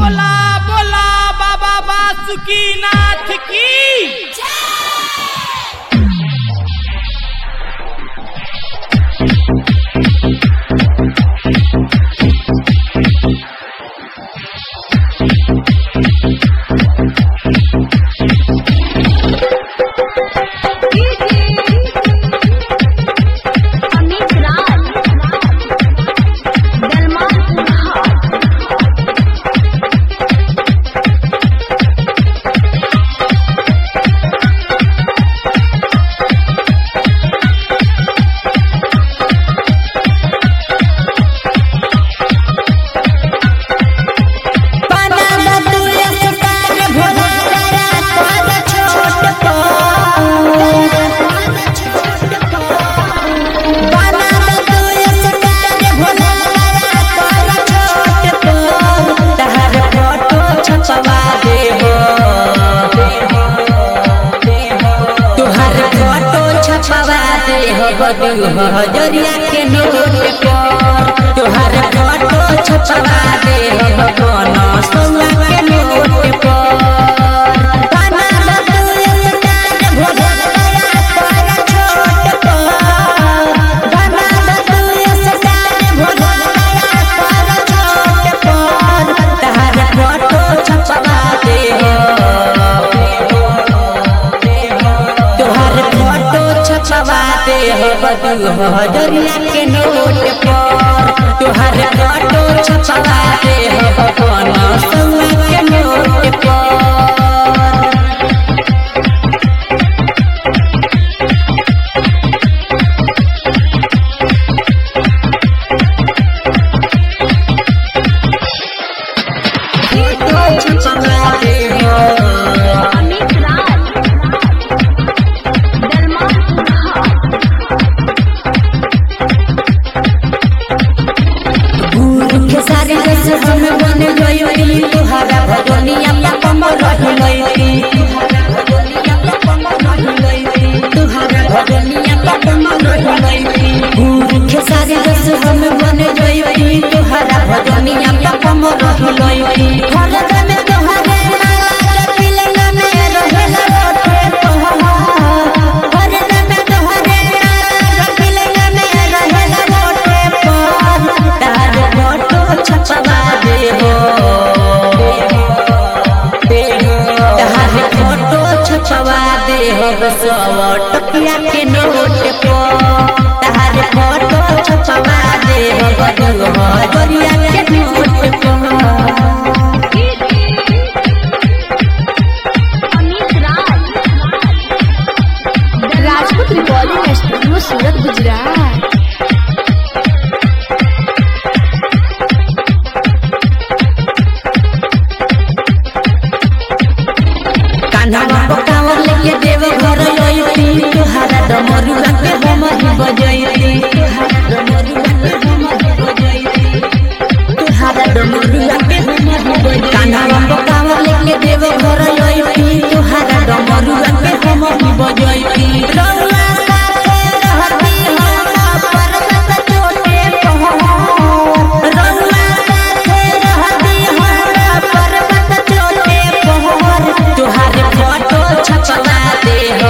बोला बोला बाबा बासुकीनाथ की अमित राज सलमान कुमार हजरिया के नोट पर तोहर फोटो छपवा दे हो कोनो सोना के नोट पर बना दो तू स्टार भोला पर छोट पर बना दो तू स्टार भोला पर छोट पर तोहर फोटो छपवा दे हो तोहर फोटो छपवा दे हो बदू हजरिया के नोट पर तोहर फोटो छपवा दे हो कोनो सोना के नोट पर फोटो छपवा दे हो अमित राज सलमान कुमार गुरु के सारे रस हम बन गई तुहारा भगवनिया का कमर रही गई तुहारा भगवनिया का कमर रही गई गुरु के सारे रस हम बन गई तुहारा भगवनिया का कमर रही गई भरत में तुहारे माला के पिलन में रहेला रोटे तोहरा भरत में तुहारे माला के पिलन में रहेला रोटे पर तार फोटो छपवा दे हो तार फोटो छपवा दे हो सौ टकिया के नोट पर तार फोटो छपवा दे हो बदू हो गरिया के नोट पर अमित राज राजपूत रिकॉर्डिंग स्टूडियो सूरत गुजरात कान्हा बाबा कांवर लेके देव घर लइती तुहारा डमरुआ के हम ही बजैती तुहारा डमरुआ के हम ही बजैती तुहारा डमरुआ के हम ही बजैती कान्हा बाबा कांवर लेके देव घर लइती तुहारा डमरुआ के हम ही बजैती रउआ साथे रहती हम पर्वत चोटे पहुँच रउआ साथे रहती हम पर्वत चोटे पहुँच तुहारे फोटो छपवा दे हो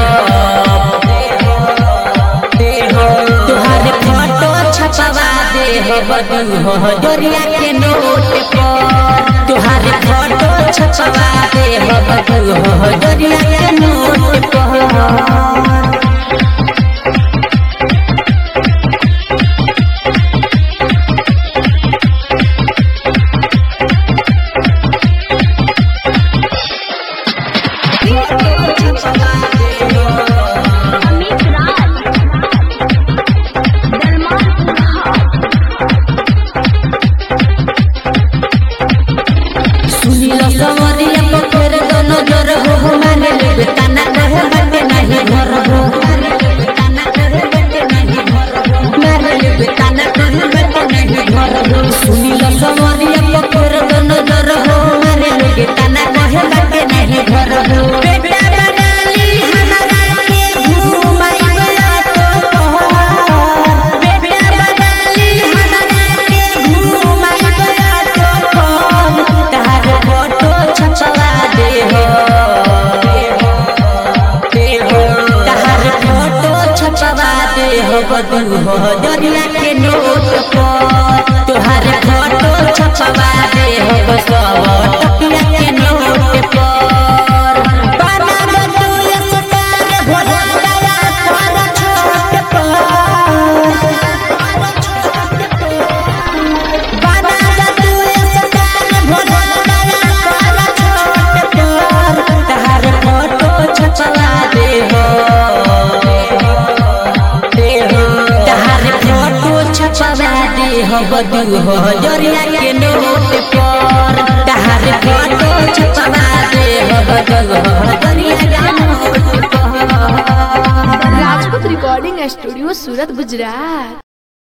तुहारे फोटो छपवा दे हो बदू हो डोरिया के नोट पर तुहारे फोटो छपवा दे हो बदू हो डोरिया के नोट पर अमित राज सलमान कुमार दे हब दू हजरिया के नोट पर तहार फोटो छपवा दे हब दू हजरिया के नोट पर राजपूत रिकॉर्डिंग स्टूडियो सूरत गुजरात